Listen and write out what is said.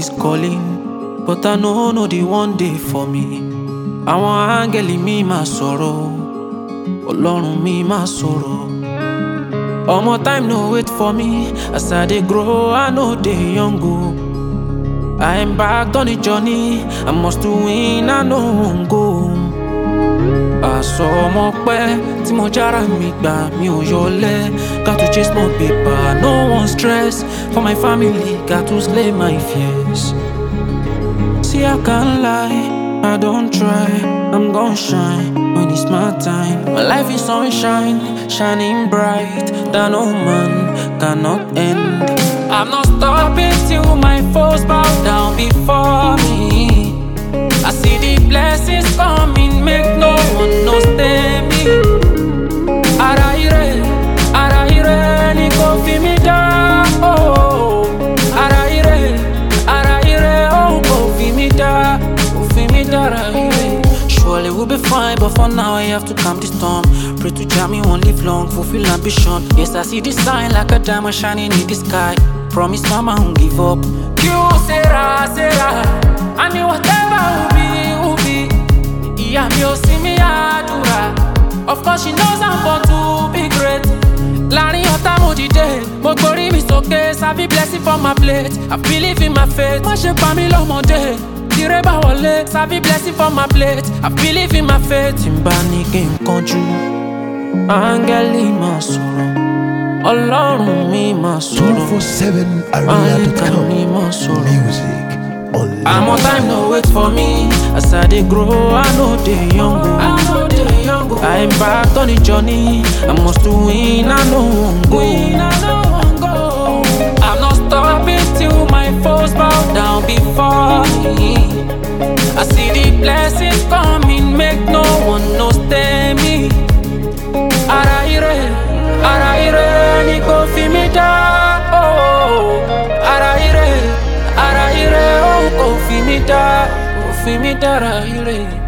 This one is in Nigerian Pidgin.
is calling, but I know no the one day for me. Àwọn áńgẹ́lì mi máa sọ̀rọ̀, Ọlọ́run mi máa sọ̀rọ̀. Omo time no wait for me, as I dey grow I no dey young o. I embarked on a journey, I must to win, I no wan go home. Àsọ ọmọ pẹ́ tí mo jára mi gbà mi ò yọlẹ̀. Got to chase more paper, no one stress. For my family, got to slay my fears. See, I can't lie, I don't try. I'm gon' shine when it's my time. My life is sunshine, shining bright that no man cannot end. I'm not stopping till my foes bow down before me. I see the blessings coming, make no one no stay me. Ara ire, ara ire, ni kò fi mi dá. Oh, ara ire, ara ire, oh, kò fi mi dá, kò fi mi dá, ara ire. Surely we'll be fine, but for now I have to calm the storm. Pray to Jah me won't live long, fulfill ambition. Yes, I see the sign like a diamond shining in the sky. Promise mama won't give up. You Sarah, Sarah, I mean whatever will be, will be. Ìyá mi ò sí mi àdúrà. Of course she knows I'm born to be great. Láàrin ọ̀tá mo dìde, mo gborí mi sókè, sábì blessing for my plate. I believe in my faith, má ṣe pa mí lọ́mọdé. Tire bá wọlé, sábì blessing for my plate. I believe in my faith. Tí n bá ní kí n kánjú, áńgẹ́lì máa sọ̀rọ̀. Ọlọ́run mi máa sọ̀rọ̀. 247 Àyíká Arena.com. mi máa sọ̀rọ̀. Music I'm on time, no wait for me. As I dey grow, I know dey young. o. I know dey young. o. I embarked on a journey. I must to win. I no wan go. I'm not stopping till my foes bow down before me. I see the blessings coming, make no one no stay me. Ara ire, ara ire, ni kò fi mi dá. Oh, ara ire, ara ire, oh, kò fi mi dá, kò fi mi dá, ara ire.